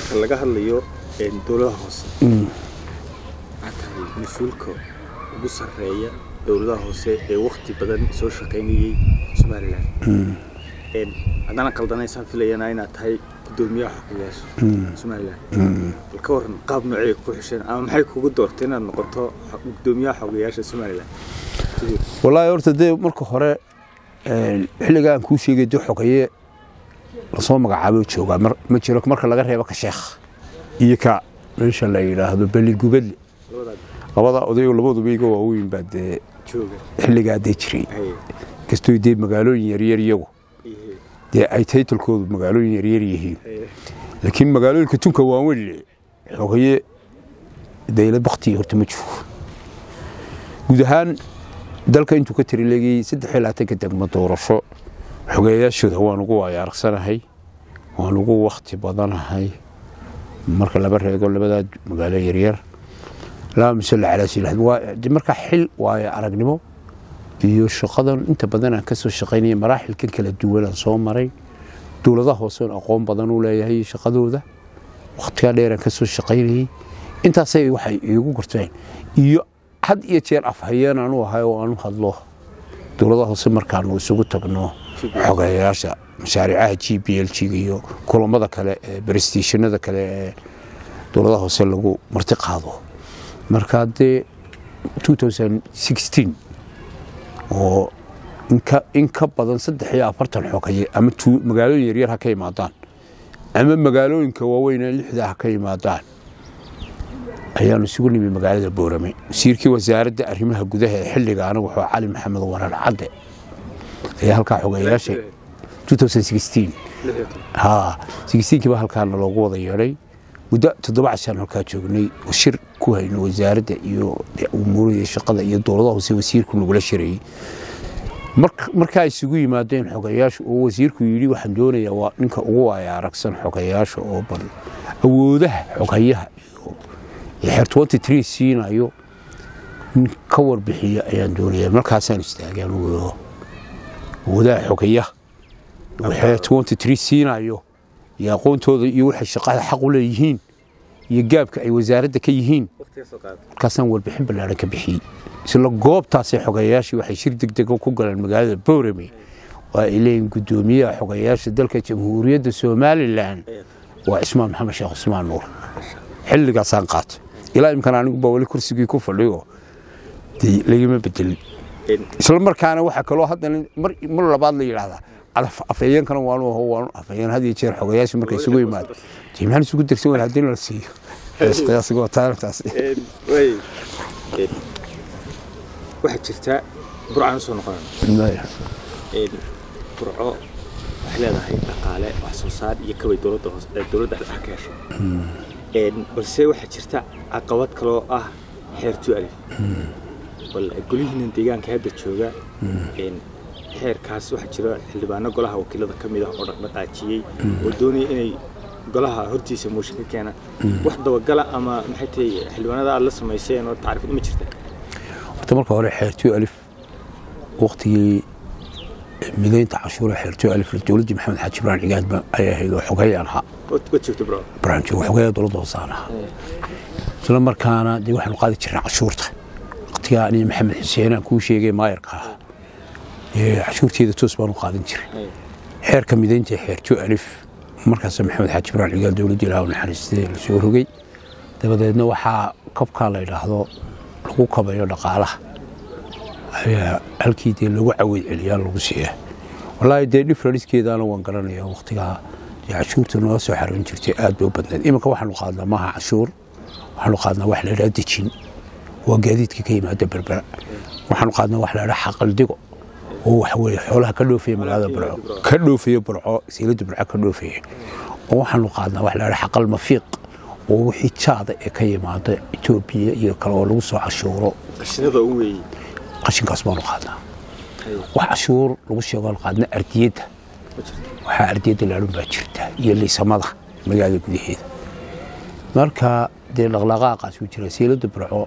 marka laga hadlayo dowladaha hoose waxaa tahay mas-uulka ugu sarreeya dowladaha hoose ee wakti badan soo shaqaynayey somalilan haddana qaldanaysaan filayana inaad tahay gudoomiyaha xogayaasha somalilan bal ka waran qaab noocay ku xisheen ama maxay kugu doortay inaad noqoto gudoomiyaha xogayaasha somalilan wallaahi horta dee marka hore xilliga aan kuu sheegay dee xogaye lasoo magacaabo joogaa ma jiro marka laga reebo ka sheekh iyo ka meesha la yidhaahdo beligubadle labada odayo labaduba iga waaweyn baa dee xilligaa dee jiray kastoo dee magaalooyin yaryar iyagu dee ay taytalkoodu magaalooyin yaryar yihiin laakiin magaalooyinka tunka waaweyn xogaye dayla bakti horta ma joogo guud ahaan dalka intuu ka tirilegayey saddex iyo labaatanka degmo doorasho xogeeyaashooda waan ugu waayaaragsanahay waan ugu wakti badanahay marka laba reego labadaa magaalo yaryar laa musalla calaa silaxd waa markaa xil waayo aragnimo iyo shaqadan inta badan aan ka soo shaqaynaya maraaxilkan kala duwanaan soo maray dowladaha hooseon aqoon badan u leeyahay shaqadooda wakhtigaa dheeraan ka soo shaqaynayey intaasay waxay iigu gorteen iyo had iyo jeer afhayeen aanu ahay oo aanu hadlo dowladaha hoose markaanu isugu tagno xogeeyaasha mashaariicaha g b l g iyo kulamada kale ee brestiishanada kale ee dowladaha hoose lagu marti qaado markaa dee oo in ka badan saddex iyo afartan xogaye ama magaalooyin yaryar ha ka imaadaan ama magaalooyinka waaweynee lixda ha ka imaadaan ayaanu isugu nimi magaalada boorame wasiirkii wasaaradda arrimaha gudaha ee xilliga anagu wuxuu cali maxamed warar cadde ayaa halkaa xogeeyaasha kiiba halkaana loogu wada yeedhay muddo toddoba cashaan halkaa joognay oo shir ku hayno wasaaradda iyo umuurada shaqada iyo dowladaha hoose wasiirku nagula shirayey markaa isugu yimaadeen xogayaasha oo wasiirku yidhi waxaan doonayaa waa ninka ugu waaya aragsan xogayaasha oo bal awoodaha xogayaha iyo xeer siinayo in ka warbixiya ayaan doonaya markaasaan istaagay anugu awoodaha xogayaha xeer siinayo iyo aqoontooda iyo waxay shaqada xaq u leeyihiin iyo gaabka ay wasaaradda ka yihiin markaasaan warbixin ballaaran ka bixiyey isla goobtaasay xogeeyaashii waxay shir degdega ku galeen magaalada boorame waa ay leeyihin guddoomiyaha xogeeyaasha dalka jamhuuriyadda somalilan waa cismaan maxamed sheekh cusmaan nuur xilligaasaan qaatay ilaa imkan aniguba weli kursigii ku fadhiyo dee lagama bedelin isla markaana waxaa kaloo haddana mar labaad la yidhaahdaa afhayeenkana waanu aho waanu afhayeen had iyo jeer xogayaasha marka isugu yimaado dee maxaan isugu darsan wayna haddii la siiyo qiyaasiga taartaas waxaa jirta burcaan usoo noqonana burco waxay leedahay dhaqaale wax soo saar iyo kabay dowladda hoos dowladda dhexe ka hesho balse waxaa jirta caqabad kaloo ah xeertu alif bal golihiinan deegaanka hadda jooga xeerkaas waxaa jira xildhibaano golaha wakiilada ka mid ah oo dhaqdhaqaajiyey oo doonaya inay golaha hortiisa mooshin ka keena wax dabagala ama maxay tahay xildhibaanada aad la samayseen oo tacriifad ma jirta horta marka hore xeertiyo alif waktigii midaynta cashuura xeertiyo alif dowladdii maxamed xaaji ibraan cigaad ayay ahayd oo xogayaan ahaa wad joogta bro ibraan joogo xogaya dowladda hoosaan ahaa isla markaana dee waxaanu qaadi jirnay cashuurta waktigaa aniga maxamed xuseen aan kuu sheegay maayarka ahaa cashuurteeda toos baanu qaadan jiray xeerka midaynta xeertiyo alif markaas maxamed xaaji ibraan cigaal dowladda ilaah u naxariistay la soo rogay dabadeedna waxaa kabkaa la yidhaahdo lagu kabayo dhaqaalaha ayaa halkii dee lagu caweyd celiyaa lagu siiya wallaahi dee dhifraniskeedaana waan garanaya waktigaa dee cashuurta noo soo xaroon jirtay aad bay u badnayd iminka waxaanu qaadnaa maaha cashuur waxaanu qaadnaa wax la yidhaha dejin waa gaadiidka ka yimaada berbera waxaanu qaadnaa wax la yidhaha xaqaldigo oo waxa weeye xoolaha ka dhoofaya magaalada burco ka dhoofaya burco siiladda burco ka dhoofaya oo waxaanu qaadnaa wax la yidhaha xaqal mafiiq oo wixii jaada ee ka yimaada etoobiya iyo kale oo lagu soo cashuuro qashinada u weeyey qashinkaas baanu qaadnaa wax cashuur lagu sheego qaadna ardiyadda waxaa ardiyadda laadhun baa jirta iyo liisamada magaalada gudaheeda marka dee dhaqdhaqaaqaas uu jira siiladda burco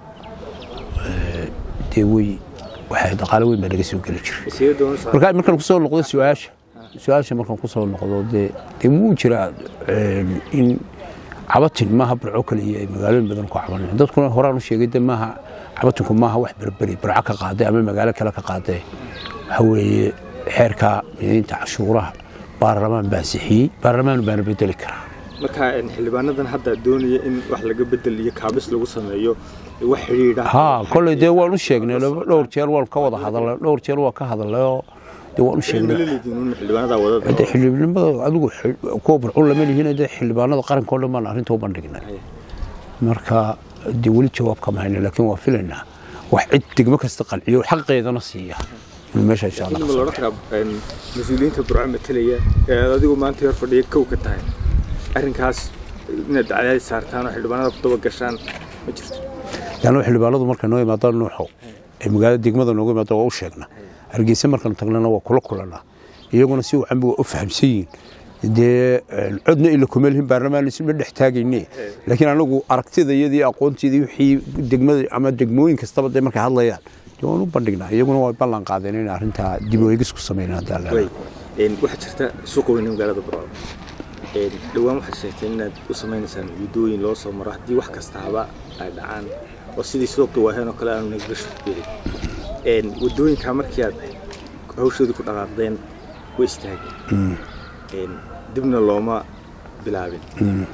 dee wey waxay dhaqaale weyn baa naga soo geli jiray marka markaan kusoo noqdo su-aasha su-aasha markaan kusoo noqdo dee dee wuu jiraa in cabatin maaha burco kaliya ay magaalooyin badan ku cabanayaan dadkuna horaan u sheegay de maaha cabatinku maaha wax berberi burco ka qaaday ama magaalo kale ka qaaday waxa weeye xeerka midaynta cashuuraha baarlamaan baa sixiyey baarlamaan baana bedeli karaa marka xildhibaanadan hadda doonaya in wax laga bedel iyo kaabis lagu sameeyo wax xidhiidha haa kolley dee waan u sheegnay dhowr jeer waan ka wada hadalnay dhowr jeer waan ka hadalnay oo dee waan u sheegnay xildhibaanada wadada dee xildhibaanimada adigu kuwa burcun lama lihiin dee xildhibaanada qaranka oo dhan baan arrinta u bandhignay marka dee weli jawaab kama hayna laakiin waa filaynaa wax cid degmo kasta qanciyo xaqeedana siiya inuu meesha insha allah ma loodhan karaa mas-uuliyiinta burco matelaya ee aad adigu maanta hor fadhiya kow ka tahay arrinkaas inaad cadaadis saartaan oo xildhibaanada ku daba gashaan ma jirto yaanu xildhibaanadu markay noo imaadaan nuuxo ee magaalada degmada nooga imaada waa u sheegnaa hargeysa markaan tagnana waa kula kulanaa iyaguna si wacan waa u fahamsan yihiin dee codna ila kuma lihin baarlamaan isma dhex taagayne laakiin anagu aragtida iyadii aqoonteedii wixii degmada ama degmooyin kastaba dee markay hadlayaan dee waan u bandhignaa iyaguna waa ballan qaadeen in arrintaa dib u eegis ku sameynaa haddaa waxaa jirta suuqa weyne magaalada burco dhowaan waxaad sheegteen inaad u samaynaysaan wadooyin loo soo maro haddii wax kastaaba ay dhacaan oo sidii suuqi waaheen oo kale aanu naglasho gelin wadooyinkaa markii aad hawshoodii ku dhaqaaqdeen way istaageen dibna looma bilaabin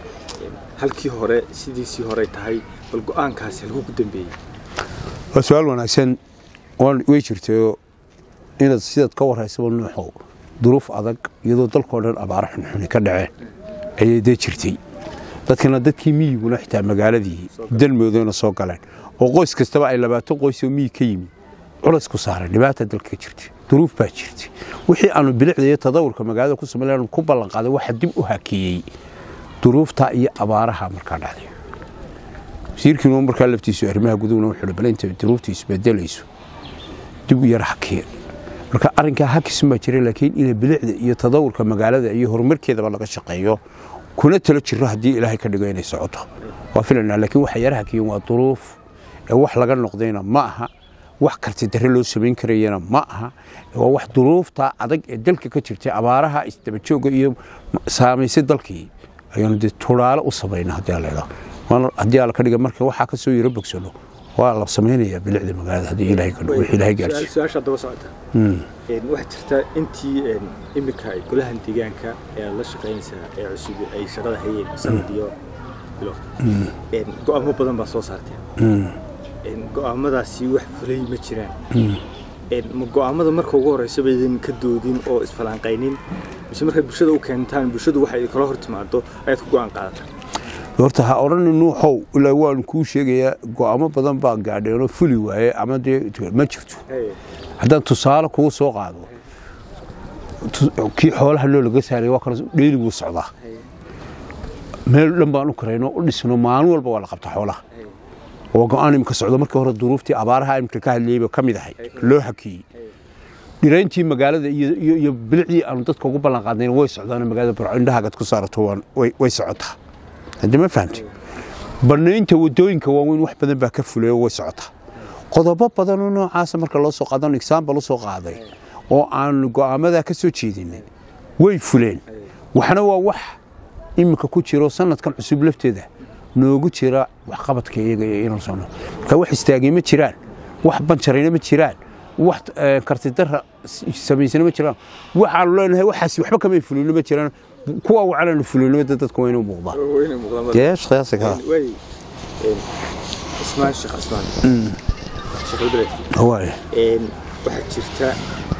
halkii hore sidiisii horey tahay bal go-aankaasi halkuu ku dambeeyey waa su-aal wanaagsan way jirtay inaad sidaad ka waraysaba nuuxow duruuf adag iyadoo dalkao dhan abaaro xunxuni ka dhaceen ayay dee jirtay dadkana dadkii miyiguna xitaa magaaladii dalmoodana soo galeen oo qoys kastaba ay labaatan qoysoo miyig ka yimi culays ku saaray dhibaata dalka ka jirtay duruuf baa jirtay wixii aanu bilicda iyo tadawurka magaalada ku samayn ku ballan qaaday waxa dib u hakeeyey duruufta iyo abaaraha markaa dhacday wasiirkiinu markaa laftiisu arrimaha gudahuna wuxuu bal inta duruuftu isbedelayso dib u yara hakeen marka arrinkaa hakisun baa jira laakiin ina bilicda iyo tadawurka magaalada iyo horumarkeedaba laga shaqeeyo kuna talo jiro haddii ilaahay ka dhigo inay socoto waa filanaa laakiin waxa yara hakiyeen waa duruuf ee wax laga noqdayna ma aha wax karti darre loo samayn karayana ma aha waa wax duruufta adag ee dalka ka jirtay abaaraha isdabajooga iyo saamaysay dalkii ayaanu dee turaale u samayna haddii ala haddii ala ka dhiga marka waxaa ka soo yaro bogsano waa la samaynayaa bilicda magaalada haddii ilaahay ka dhigo wixii ilaahay gaarsiiyo su-aasha daba socota waxaa jirta intii iminka golahan deegaanka ee aad la shaqaynaysaa ee cusub ay shaqada hayeen sanad iyo bilo go-aamo badan baa soo saarteen go-aamadaasi wax fulay ma jiraan ma go-aamada marka ugu horeysa baydin ka doodin oo isfalaanqaynin mise markaad bulshada u keentaan bulshadu waxay kala hor timaado ayaad ku go-aan qaadataan horta ha odhani nuuxow ilaa waan kuu sheegayaa go'aamo badan baa gaadheenoo fuli waaye ama dee ma jirto haddaan tusaale kugu soo qaado kii xoolaha loo laga saaray waa kana dheeli wuu socdaa meel dhan baan u karayno u dhisno maalin walba waa la qabta xoolaha oo go-aan imika socdo markii hore duruuftii abaaraha imika ka hadlayeyba ka mid ahay loo hakiyey dhirayntii magaalada iyo bilicdii aanu dadka ugu ballan qaadnayn way socdaan magaalada burco indhahaagad ku saarato way socotaa haddii ma fahamtay bannaynta wadooyinka waaweyn wax badan baa ka fulay oo way socotaa qodobo badanoo noocaasa marka loo soo qaadano exaambal u soo qaaday oo aanu go'aamadaa ka soo jeedinay way fuleen waxna waa wax iminka ku jiro sanadkan cusub lafteeda noogu jira waxqabadka iyaga iyo inuu sano marka wax istaagay ma jiraan wax banjarayna ma jiraan wax kartidara samaysana ma jiraan waxaanu leenahay waxaas waxba kamay fulino ma jiraan kuwa wacalaanu fulinimada dadka waa inuu muuqdaa dee shaqayaasa ka ismaan sheekh ismaan sheekh ibreed waay waxaa jirta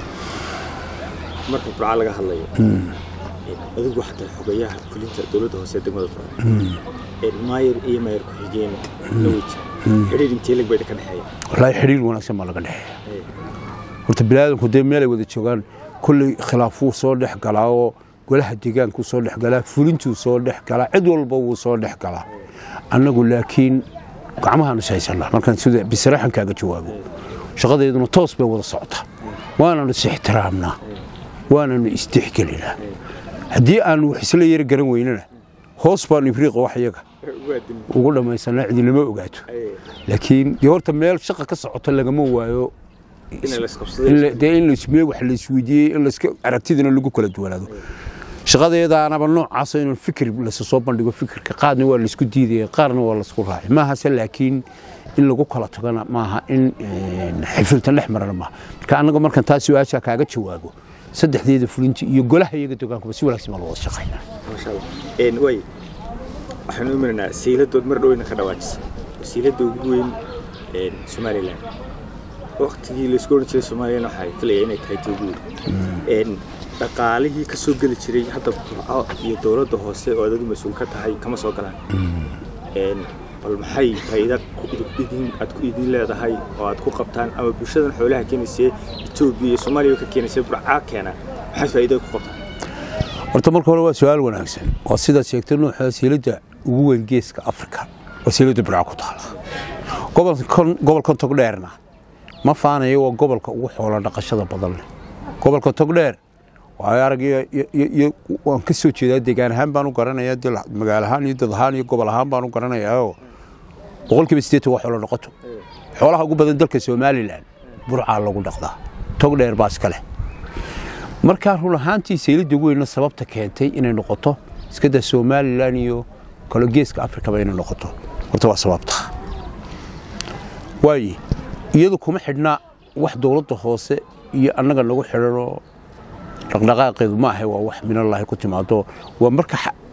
marka burca laga hadlayo adigu xataa xogayaha fulinta dowladda hoose degmada burca maayar iyo maayar ku-xigeen la weji xidhiir intee lag bayda ka dhexeeya wallaahi xidhiir wanaagsan baa laga dhexeeya horta bilaadanku dee meelay wada joogaan kolley khilaafuu soo dhex galaa oo golaha deegaankuu soo dhex galaa fulintuu soo dhex galaa cid walba wuu soo dhex galaa annagu laakiin gacmahaanu ishaysanaa markaan sida bisraxan kaaga jawaabo shaqadeeduna toos bay wada socotaa waananu is ixtiraamnaa waananu isdexgelinaa haddii aanu wax isla yar garan weynana hoos baanu ibriiqa wax iyaga ugu dhammaysanaa cidinama ogaato laakiin dee horta meel shaqa ka socota lagama waayo dee in lasme wax laisweydiiyey in laska aragtidana lagu kala duwanaado shaqadeedaanaba noocaas inuu fikir lasa soo bandhigo fikirka qaarna waa laisku diidaya qaarna waa laisku raacay maahase laakiin in lagu kala tagona maaha in xifiltan dhex marana maaha marka annaga markan taa su-aasha kaaga jawaabo saddexdeeda fulinti iyo golaha iyaga dogaankuba si wanaagsan baa loo wada shaqaynaa maasha allah way waxaanu imanaynaa sayladood mar dhoweyna ka dhawaajisa wasiiladda ugu weyn somalilan waktigii laisku oran jiray somalilan waxaa filaya inay tahay tii ugu weyn dhaqaalihii ka soo geli jiray hadda burco iyo dowladda hoose oo adadu mas-uul ka tahay kama soo galaan bal maxay faa'iida aad ku idin leedahay oo aad ku qabtaan ama bulshadan xoolaha keenaysee etoobiya iyo soomaaliya ka keenaysee burcaa keena maxay faa'iida ku qabtaan horta marka hore waa su-aal wanaagsan waa sidaad sheegtay nuuxa wasiiladda ugu weyn geeska afrika wasiiladda burca ku taala gobolkan togdheerna ma faanayo waa gobolka ugu xoolo dhaqashada badan leh gobolka togdheer waayo arag waan ka soo jeedaa deegaan ahaan baan u garanayaa magaalo ahaan iyo dad ahaan iyo gobol ahaan baan u garanayaa boqolkiiba sideetan waa xoolo dhaqato xoolaha ugu badan dalka somalilan burcaa lagu dhaqdaa togdheer baa iska leh markaa run ahaantii sayladda weynna sababta keentay inay noqoto iskada somalilan iyo kalo geeska afrikaba inay noqoto horta waa sababta waaye iyadu kuma xidhnaa wax dowladda hoose iyo annaga nagu xidhanoo dhaqdhaqaaqeedu ma ahe waa wax minallaahi ku timaado waa marka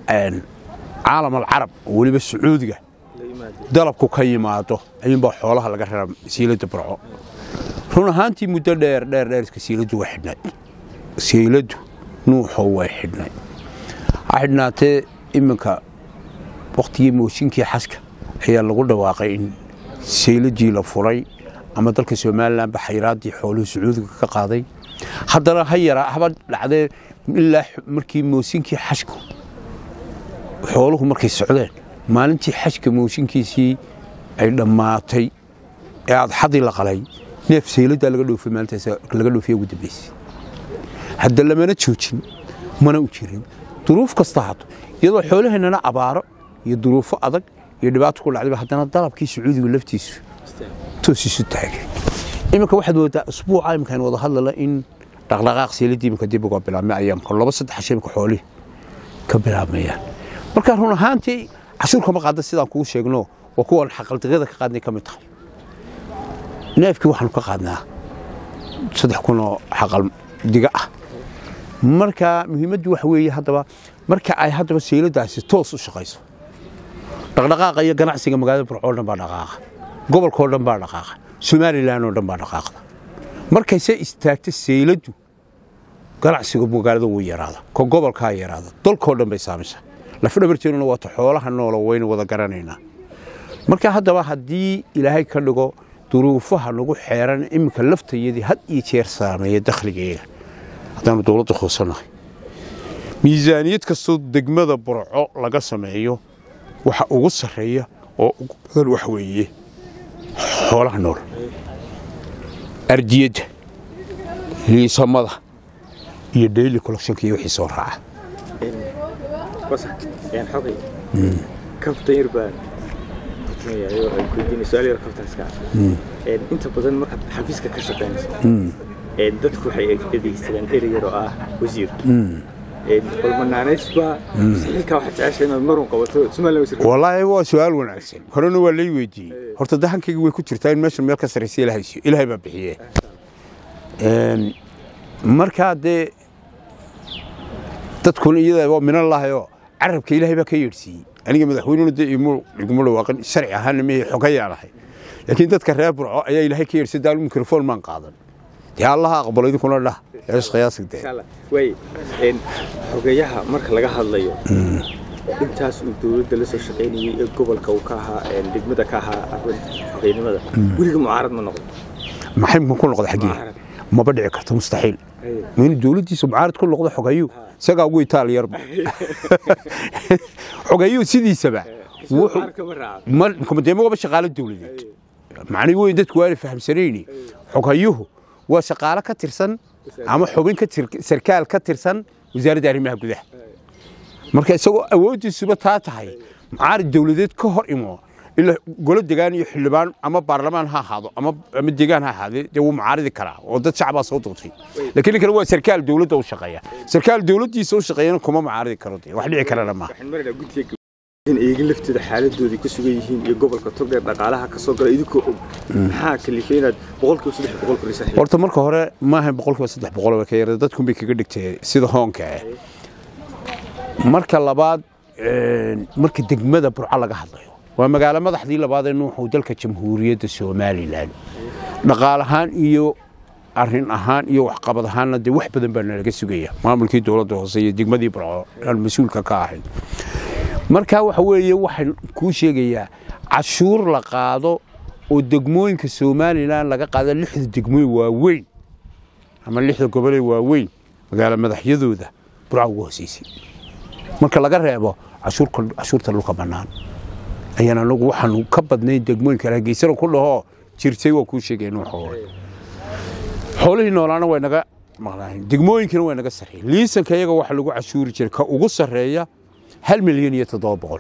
caalam alcarab oo weliba sacuudiga dalabku ka yimaado ayuunbaa xoolaha laga reraa siiladda burco run ahaantii muddo dheer dheer dheerska siiladdu waa xidhnayd siiladdu nuuxoo way xidhnay ha xidhnaatee iminka wakhtigii mooshinkii xaska ayaa lagu dhawaaqay in sayladii la furay ama dalka somalilanba xayraaddii xooluhu sacuudiga ka qaaday haddana ha yaraa haba dhacdee ilaa markii moosinkii xashku xooluhu markay socdeen maalintii xashka mooshinkiisii ay dhammaatay ee adxadii la qalay neef sayladdaa laga dhoofay maalintaas laga dhoofiya ugu dambaysay hadda lamana joojin mana u jirin duruuf kasta hato iyadoo xoolaheennana abaaro iyo duruufo adag iyo dhibaato ku dhacdayba haddana dalabkii sacuudiga laftiisu toos isu taagay iminka waxaad moodaa usbuuca iminkaan wada hadlala in dhaqdhaqaaq seeladii iminka dib uga bilaabmay ayaamka laba saddex hashe iminka xoolihi ka bilaabmayaan marka run ahaantii cashuur kama qaada sidaan kugu sheegno waa kuwan xaqaldiqyada ka qaadnay ka mid tahay neefkii waxaanu ka qaadnaa saddex kun oo xaqal diga ah marka muhiimaddu waxa weeye haddaba marka ay haddaba seyladaasi toos u shaqayso dhaqdhaqaaqa iyo ganacsiga magaalada burco oo dhan baa dhaqaaqa gobolkao dhan baa dhaqaaqa somalilan oo dhan baa dhaqaaqda markayse istaagta seyladdu ganacsiga magaalada wuu yaraada ko gobolkaa yaraada dalkoo dhan bay saamaysaa lafdhabarteennuna waata xoolaha noola waynu wada garanaynaa marka haddaba haddii ilaahay ka dhigo duruufaha nagu xeeran iminka laftayadii had iyo jeer saameeya dakhligeega haddaanu dowladda hoosanahay miisaaniyad kastoo degmada burco laga sameeyo waxa ugu sarreeya oo ugu badan wax weeye xoolaha nool ardiyadda liisamada iyo daily collectionka iyo wixii soo raaca xogay kaftan yar baan kutumayayo ay kuydiinay su-aal yar kaftanska inta badan markaad xafiiska ka shaqaynayso dadku waxay adeegsadaan erey yar oo ah wasiir balmanaaneysba xilkaa waxaad jecesha inaad marun qabato somaliland wasiir wallaahi waa su-aal wanaagsan horena waa lay weydiiyey horta dahankayga way ku jirtaa in meesha meel ka sarraysa ilaahay siiyo ilaahay baa bixiye markaa dee dadkuna iyada waa minallahayoo carabka ilaahay baa ka yeedhsiiyey aniga madaxweynuna dee iguma dhawaaqin sharci ahaana mehe xogayaan ahay laakiin dadka reer burco ayaa ilaahay ka yeedhsay daal mikrofon maan qaadan dee allaha aqbalo idinkuna dhah ees qiyaasig way xogeyaha marka laga hadlayo intaas uu dowladda la soo shaqaynayay ee gobolka uu ka ahaa degmada ka ahaa xogeynimada weliga mucaarad ma noqdo maxay ku noqda xaggii maba dhici karto mustaxiil inuu dowladdiisa mucaarad ku noqdo xogeyu isagaa ugu itaal yarba xogeyu sidiisaba dee maba shaqaalo dowladeed macnii weyn dadku waana fahamsanayni xogayuhu waa shaqaalo ka tirsan ama xubin sarkaal ka tirsan wasaaradda arrimaha gudaha marka isagoo awooddiisuba taa tahay mucaarid dowladeed ka hor imo ila golo degaan iyo xildhibaan ama baarlamaan ha ahaado ama ama degaan ha ahaadee dee wuu mucaaridi karaa oo dad shacbaa soo doortay laakiin ninkana waa sarkaal dowladda u shaqeeya sarkaal dowladdiisa u shaqeeyana kuma mucaaridi karo dee wax dhici karana maaha waxaan maraynaa guddiga in eegin lafteeda xaaladoodii ku sugan yihiin iyo gobolka togdheer dhaqaalaha ka soo gala idinkoo og maxaa kalifay inaad boqolkiiba saddex boqol korisaan horta marka hore maaha boqolkiiba saddex boqol way ka yarda dadkun bay kaga dhigtay sida hoonka ah marka labaad marka degmada burco laga hadlayo waa magaalo madaxdii labaad ee nuuxu dalka jamhuuriyadda somalilan dhaqaal ahaan iyo arin ahaan iyo waxqabad ahaanna dee wax badan baa nalaga sugaya maamulkii dowladda hoose iyo degmadii burco aan mas-uulka ka ahayn marka waxa weeye waxaan kuu sheegayaa cashuur la qaado oo degmooyinka somalilan laga qaado lixda degmooyin waaweyn ama lixda gobolee waaweyn magaalo madaxyadooda burca ugu hooseysay marka laga reebo cashuurta dhulka bannaan ayaan anagu waxaanu ka badnayn degmooyinka hargeysana ku dhahoo jirtay waa kuu sheegay nuuxoo xoolihii noolaana way naga maqnaahin degmooyinkana way naga sarreeyeen liisanka iyaga waxa lagu cashuuri jiray ka ugu sarreeya hal milyan iyo toddoba boqol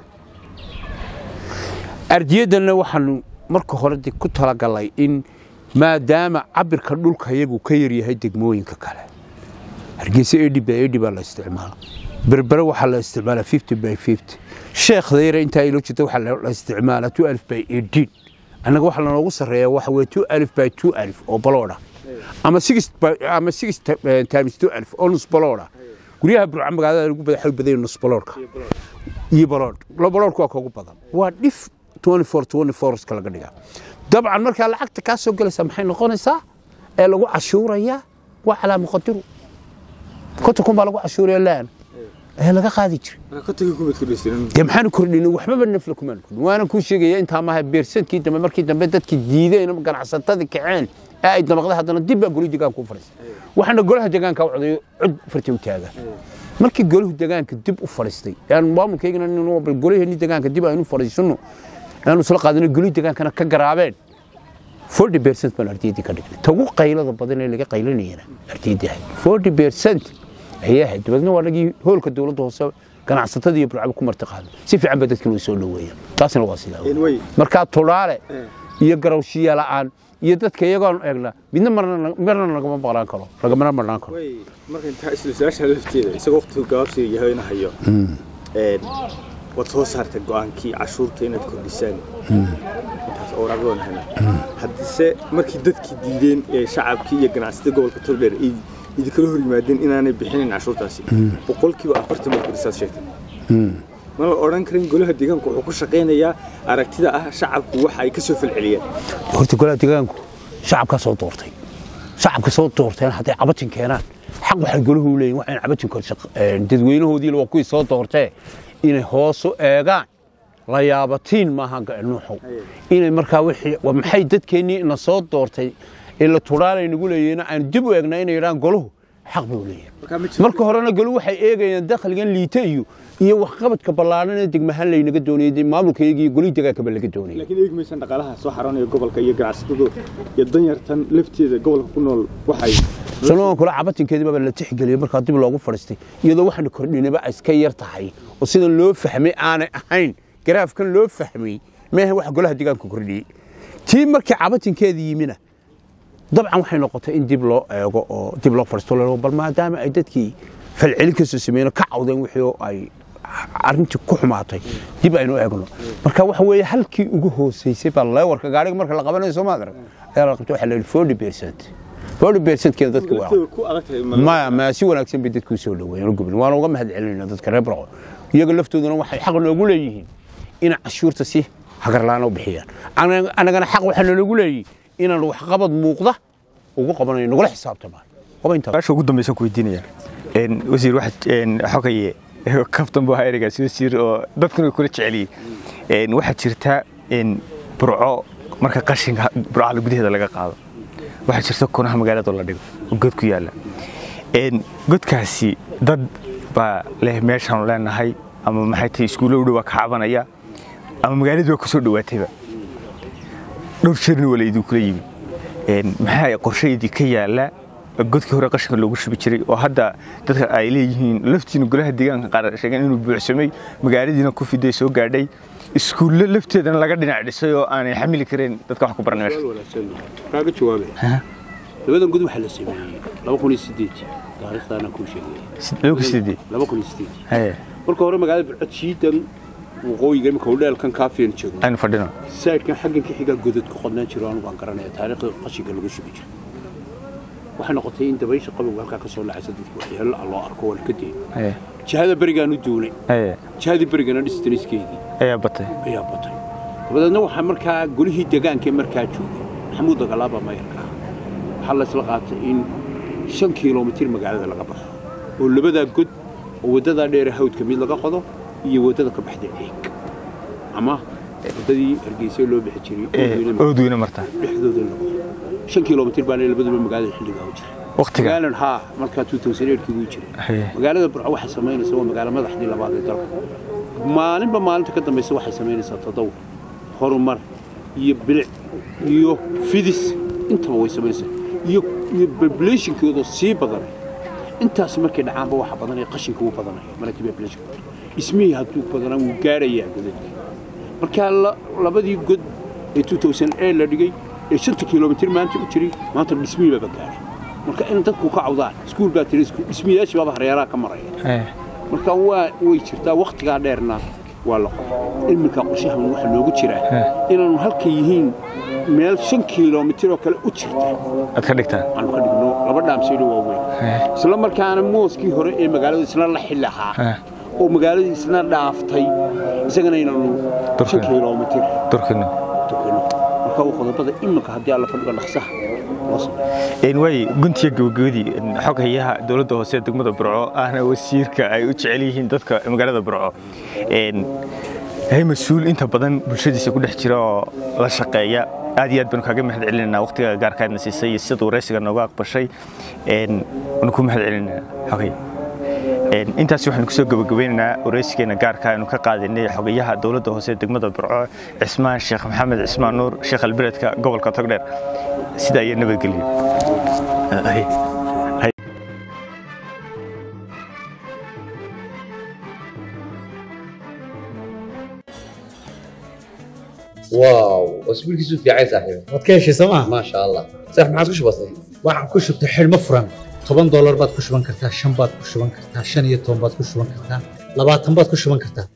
ardiyaddanna waxaanu marka hore ku talagalay in maadaama cabirka dhulka iyagu ka yaryahay degmooyinka kale hargeysa edhi by edhi baa la isticmaala berbere waxaa la isticmaalaa fifty by fifty sheekhda yare intaa ilo jirta waxaa la isticmaalaa two alif by eighteen annaga waxaa lanoogu sarreeya waxa weye two alif by two alif oo baloodha ama six ama six times two alif oo nus baloodha guryaha burca magaalada lagu bada xog badan nus baloodhka iyo baloodh baloodhku waa koogu badan waa dhif twenty four twenty fourska laga dhigaa dabcan markaa lacagta kaa soo gelaysaa maxay noqonaysaa ee lagu cashuurayaa waa calaa muqadiru konta kun baa lagu cashuuraya laan ee laga qaadi jiray dee maxaanu kordhin waxbaba nafla kumaan kordhin waana kuu sheegaya intaa maaha beersadkii dambe markii dambe dadkii diideen ganacsatadii kaceen ee ay damaqday haddana dib baa goli degaanka u fadhiistay waxaana golaha degaanka u codayo cod farta u taaga markii golahu degaanka dib u fadhiistay aan maamulkaygana bal golaheenii degaanka dib aynu fadhiisanno aanu isla qaadano goli degaankana ka garaabeen forty percent baan ardiyaddii ka dhignay tagu qaylada badan ee laga qaylinayana ardiyaddii ahayd forty percent ayay ahayd dabeedna waa nagii hoolka dowladda hoose ganacsatada iyo burcaba ku marti qaado si fiican ba dadkan way soo dhoweeyaan taasina waa sidaa markaa tulaale iyo garawshiya la'aan iyo dadka iyagoon eegna midna marna nagama maqnaan karo lagamana marnaan karo marka intaa isla su-aasha lafteeda isagoo waqtigu gabaabsiga yahay ina hayo waad soo saartay go'aankii cashuurta inaad kordhisaan intaas ooraagoon hana haddise markii dadkii diideen ee shacabkii iyo ganacsatada gobolka togdheer ay idinkala hor yimaadeen inaanay bixinin cashuurtaasi boqolkiiba afartan baad kordhisaad sheegtay ma la odhan karin golaha deegaanku wuxuu ku shaqaynayaa aragtida ah shacabku waxa ay ka soo falceliyeen horta golaha deegaanku shacabkaa soo doortay shacabka soo doorteen hadday cabatin keenaan xaq waxay golahu u leeyihin waxayn cabatin dadweynahoodiila waa kuwii soo doortee inay hoosu eegaan la yaabatiin maaha nuuxow inay markaa maxay dadkeennii ina soo doortay ee la tudhaalay nagu leeyihiin aan dib u eegnaa inay yidhahaan golahu xaq bay u leeyihin marka horena golu waxay eegayaan dakhligan liita iyo iyo waxqabadka ballaaran ee degmahaan laynaga doonayay maamulkayga iyo golii degaankaba laga doonayay laakiin eegi maysan dhaqaalaha soo xaroonaya gobolka iyo ganacsatadu iyo danyartan lafteeda gobolka ku nool waxay sanoon kula cabatinkeedii baa la tixgeliyay markaa dib loogu fadhiistay iyadoo waxaanu kordhinayba iska yar tahay oo sidan loo fahmay aanay ahayn garaafkan loo fahmay meeha waxa golaha deegaanku kordhiyey tii markii cabatinkeedii yimina dabcan waxay noqotay in dib loo eego oo dib loo fadhiisto bal maadaama ay dadkii falcelin kasoo sameeyeen ka cawdeen wixii ay arrintii ku xumaatay dib aynu eegno marka waxa weeye halkii ugu hooseysay baa leewarka gaariga marka la qabanayo soo maad arag ayaa la qabtay waxaa la yidhi forty percent forty percentkeeda dadka waa maya maya si wanaagsan bay dadku soo dhaweeyeen gubin waana uga mahad celinayna dadka reer barco iyaga laftooduna waxay xaq noogu leeyihiin inay cashuurta si hagarlaana u bixiyaan annagana xaq waxaa noogu leeyihin inaan waxqabad muuqda ugu qabanayo nagula xisaabtamaan su ugu dambaysa ku weydiinaya wasiir xogaye kaftan buu ahaa ereygaasi wasiir oo dadkuna kula jeceliyey waxaa jirta burco marka qashinka burcada gudaheeda laga qaado waxaa jirta kunaha magaalada la dhigo oo god ku yaalla godkaasi dad baa leh meeshaanu leenahay ama maxay tahay iskuulo u dhowaa ka cabanaya ama magaaladii waa kusoo dhowaatayba dhowr jeerna waa laydin kula yimi maxaa qorshaydii ka yaalla godkii hore qashinka loogu shubi jiray oo hadda dadka ay leeyihiin laftiina golaha deegaanka qaar sheegeen inuu buuxsamay magaaladiina ku fiday soo gaadhay iskuulle lafteedana laga dhinac dhisay oo aanay xamili karin dadka wax ku baran meesha kaaga jawaabay labadan god waxaa la sameeyey laba kun iyo sideedii taariikhdaana kuu sheegaya laba kun sideed laba kun iyo sideedii haye marka hore magaalada burcod shiidan waqooyiga imika udheelkan kaafiyan joogno aynu fadhino saydhkan xaggan ka xigaa godad ku qodnaan jiro anigu aan garanaya taariikhda qashinka lagu shubi jiro waxay noqotay in dabaysha qabowga halkaa ka soo lacaysa dadka waxyaalo ah loo arko waa la ka deeyo haye jihada berigaan u duulay haye jihadii berigana dhistaniskeedii ayaa batay ayaa batay dabadeedna waxaa markaa golihii deegaanka ee markaa joogay maxamuud dagalaaba mayarka ah waxaa laysla qaatay in shan kiiloomitir magaalada laga baxo oo labadaa god oo waddadaa dheere hawdka mid laga qodo iyo waddada ka baxda ceeg ama waddadii hargeysa loo bixi jiray Oodweyne oodweyne marta dhexdooda in la qodo shan kiiloomitir baana labaduba magaalada xilligaa u jiray waqtiga magaalan haa markaa 2008 kii wuu jiray haye magaalada burco waxay samaynaysaa waa magaalo madaxdii labaad ee dalka maalinba maalinta ka dambaysa waxay samaynaysaa tadawur horumar iyo bilic iyo fidis intaba way samaynaysaa iyo iyo populationkooda sii badan intaas markay dhacaanba waxa badanaya qashinka wuu badanaya markii populationkooda ismihii hadduu badanaa wuu gaarayaa godadka markaa la- labadii god ee 2008 la dhigay ee shanta kiiloomitir maanta u jiray maanta dhismihii baaba gaaray marka in dadku ka cawdaan iskuul baa tiri iskuul dhismiyaashii baaba hareeraha ka maraya haye marka waa way jirtaa wakhtigaa dheerna waa la qoray iminka qorshahan waxaa noogu jiraa inaanu halka yihiin meel shan kiiloomitir oo kale u jirta aad ka dhigtaan aanu ka dhigno laba dhaamsaydo waaweyn haye isla markaana mooskii hore ee magaalada isna la xil ahaa haye oo magaaladii isna dhaaftay isagana inaanu shan Durkina. kiiloomitir turkino tukano marka waa qodobada iminka haddii alla fadhiga dhaqsaha loo sameeyo een way guntiga gabagabadii xog hayaha dowladda hoose ee degmada burco ahna wasiirka ay u jecel yihiin dadka magaalada burco een hay mas-uul inta badan bulshadiisa ku dhex jira oo la shaqeeya aad iyo aad baan kaaga mahad celinaynaa waqtiga gaarkaadna siisay iyo sida waraysiga nooga aqbashay een waan ku mahad celinaynaa xogay een intaas waxaan kusoo gabagabeynaynaa waraysigeena gaarka aynu ka qaadanay xogayaha dowladda hoose ee degmada burco cismaan sheekh maxamed cismaan nuur sheekh alberedka gobolka togdheer sida ayaa nabadgelyo Ay. Ay. واو اسبوع كيسو في عايز صاحبي waad ka heshay sooma ما شاء الله صح ما عادش بسيط waxaan ku shubtay xidhmo furan toban doolar baad ku shuban kartaa shan baad ku shuban kartaa shan iyo toban baad ku shuban kartaa labaatan baad ku shuban kartaa